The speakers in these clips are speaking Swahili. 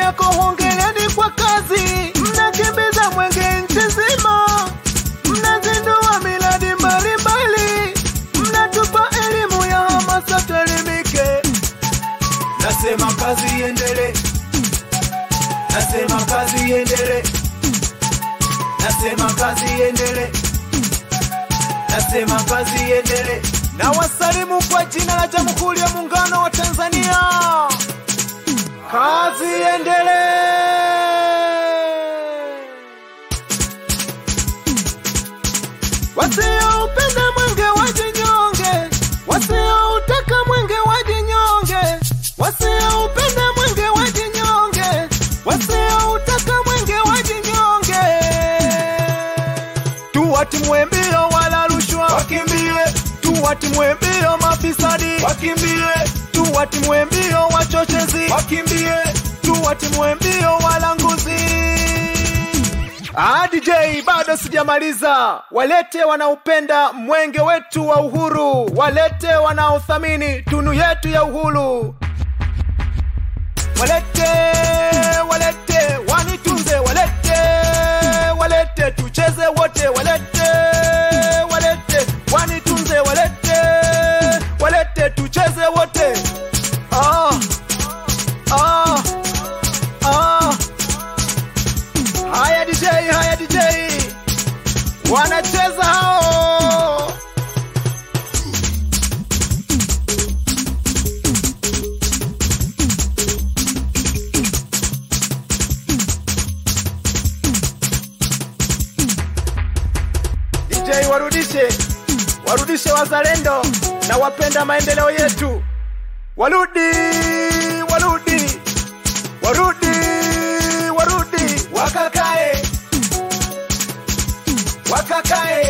yako hongereni kwa kazi, mnakimbiza mwenge nchi nzima, mnazindua miradi mbalimbali, mnatupa elimu ya hamasa tuelimike. Nasema kazi iendelee, nasema kazi iendelee, nasema kazi iendelee, nasema kazi iendelee. Na wasalimu kwa jina la Jamhuri ya Muungano wa Tanzania. Kazi iendelee. Wasioupenda mwenge wajinyonge, wasioutaka mwenge wajinyonge, wasioupenda mwenge wajinyonge, wasioutaka mwenge wajinyonge. Tuwatimue mbio wala rushwa wakimbie, tuwatimue mbio mafisadi wakimbie, tuwatimue mbio wachochezi wakimbie, tuwatimue mbio walanguzi. Ah, DJ bado sijamaliza. Walete wanaopenda mwenge wetu wa uhuru, walete wanaothamini tunu yetu ya uhuru. Walete, walete wanitunze, walete, walete tucheze wote, walete, walete wanitunze, walete, walete tucheze wote. Ah, ah, ah. Haya DJ, haya DJ, wanacheza hao. DJ warudishe, warudishe wazalendo na wapenda maendeleo yetu, warudi, warudi, warudi, warudi, wakakae, wakakae,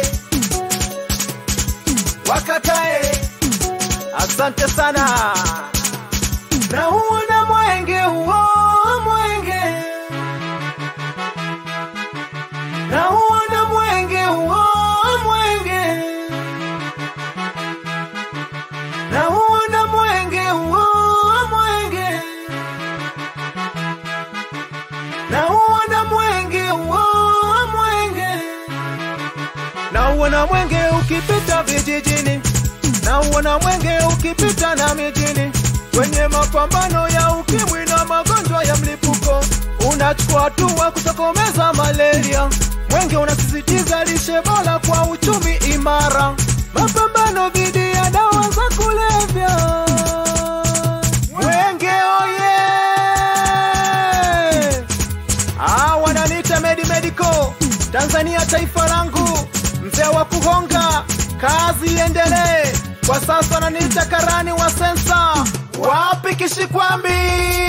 wakakae. Asante sana. Na uona mwenge huo, mwenge na uona mwenge huo, mwenge na uona mwenge huo, mwenge na uona mwenge huo, mwenge na uona mwenge ukipita vijijini, na uona mwenge ukipita na mijini, kwenye mapambano ya ukimwi na magonjwa ya mlipuko, unachukua hatua kutokomeza malaria. Mwenge unasisitiza lishe bora kwa uchumi imara, mapambano dhidi ya dawa za kulevya. Mwenge oye! Ah, wananiita Medi Medical Tanzania, taifa langu, mzee wa kuhonga, kazi iendelee. Kwa sasa wananiita karani wa sensa, wapi kishikwambi?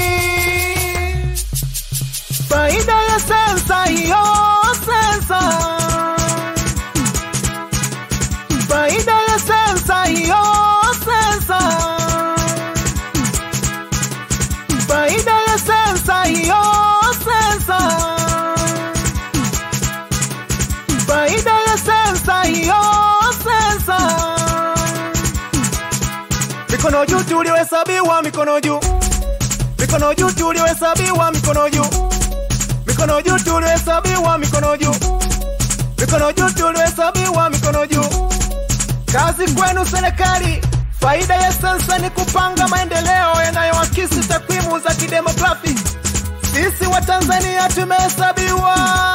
Faida ya sensa hiyo, sensa, faida ya sensa hiyo, sensa, faida ya sensa hiyo, sensa, faida ya sensa hiyo, sensa. Mikono juu tuliohesabiwa, mikono juu, mikono juu tuliohesabiwa, mikono juu, mikono juu tuliohesabiwa, mikono juu, mikono juu tuliohesabiwa, mikono juu. Kazi kwenu serikali. Faida ya sensa ni kupanga maendeleo yanayoakisi takwimu za kidemografi. Sisi wa Tanzania tumehesabiwa.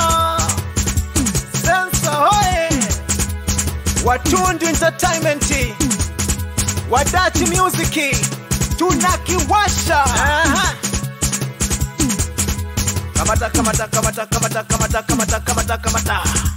Sensa hoye! Watundu Entertainment, Wadachi Music, tunakiwasha. Aha. Kamata, kamata, kamata, kamata, kamata, kamata, kamata, kamata.